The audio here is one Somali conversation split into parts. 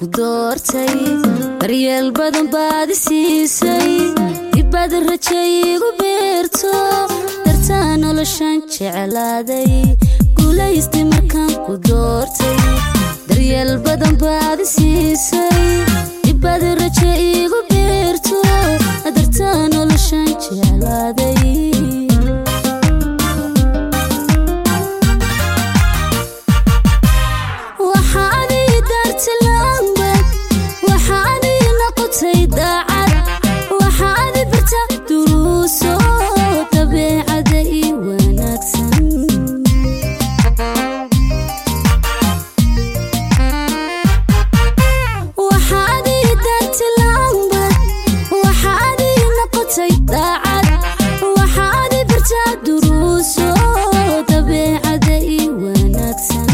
ku doortay daryeel badan baad i siisay dibbaad rajay igu beerto dartaa noloshan jeclaaday guulaystay markaan ku doortay daryeel badan baad i siisay dibbaad raja igu beerto dartaa noloshan jeclaaday waxaad ii daartay laambad waxaad ii noqotay daacad waxaad i barta duruuso dabeecada ii wanaagsan waxaad ii daartay laambad waxaad ii noqotay daacad waxaad i barta duruuso dabeecada ii wanaagsan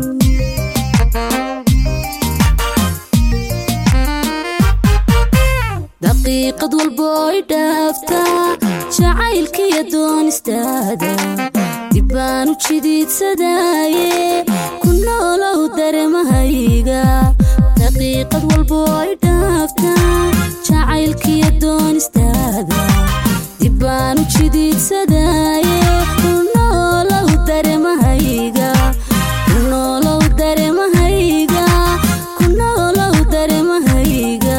daqiiqad walba oy dhaaftaa jacaylkiiyo doonistaada dibbaan u jidiidsadaaye ku noolow dareemahayga daqiiqad walba oy dhaaftaa jacaylkiiyo doonistaada dibbaan u jidiidsadaaye ku noolow dareemahayga ku noolow dareemahayga ku noolow dareemahayga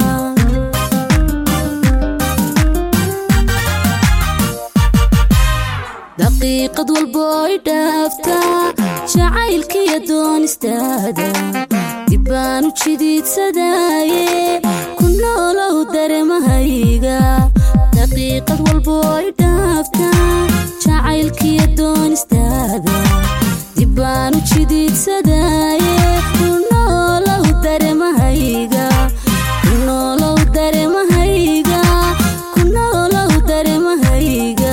daqiiqad walba oy dhaaftaa jacaylkiiyo doonistaada dibbaan u jidiidsadaaye ku noolow dareemahayga daqiiqad walba oy dhaaftaa jacaylkiiyo doonistaada dibbaan u jidiidsadaaye ku noolow dareemahayga ku noolow dareemahayga ku noolow dareemahayga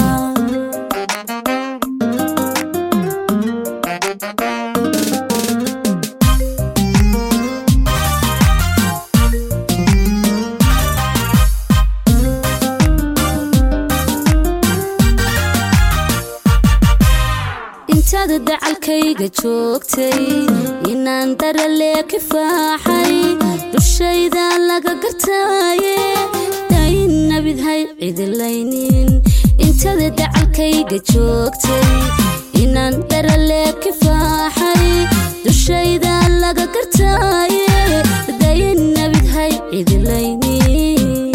intaada dacalkayga joogtay inaan daralee kifaaxay dushayda laga gartaaye dayin nabidhay cidilaynin intaada dacalkayga joogtay inaan daralee kifaaxay dushayda laga gartaaye dayin nabidhay cidilaynin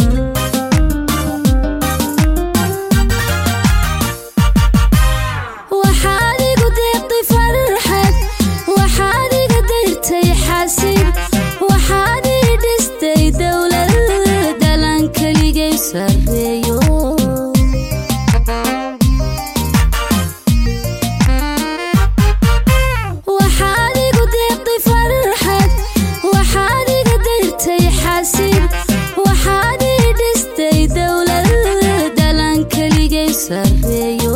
waxaad igu deeqday farxad waxaad iga dayrtay xasid waxaad ii dhistay dowlad dalan keligay sarreeyo waxaad igu deeqday farxad waxaad iga dayrtay xasid waxaad ii dhistay dowlad dalan keligay sarreeyo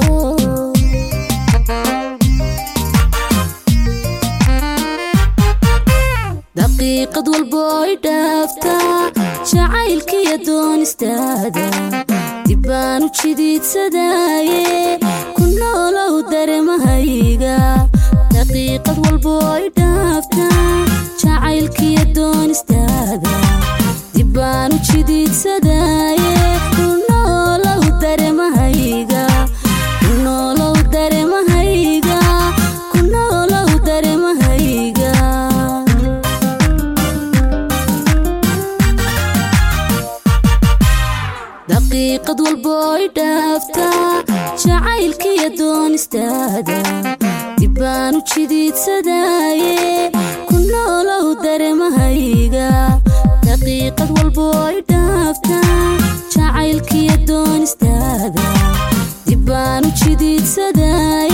daqiiqad walba oy dhaaftaa jacaylkiiyo doonistaada dibbaan u jidiidsadaaye ku noolow dareemahayga daqiiqad walba oy dhaaftaa jacaylkiiyo doonistaada dibbaan u jidiidsadaaye ku noolow dareemahayga ku noolow dareemahayga ku noolow dareemahayga daqiiqad walba oy dhaaftaa jacaylkiiyo doonistaada dibbaan u jidiidsadaaye ku noolow dareemahayga daqiiqad walba oy dhaaftaa jacaylkiiyo doonistaada dibbaan u jidiidsadaaye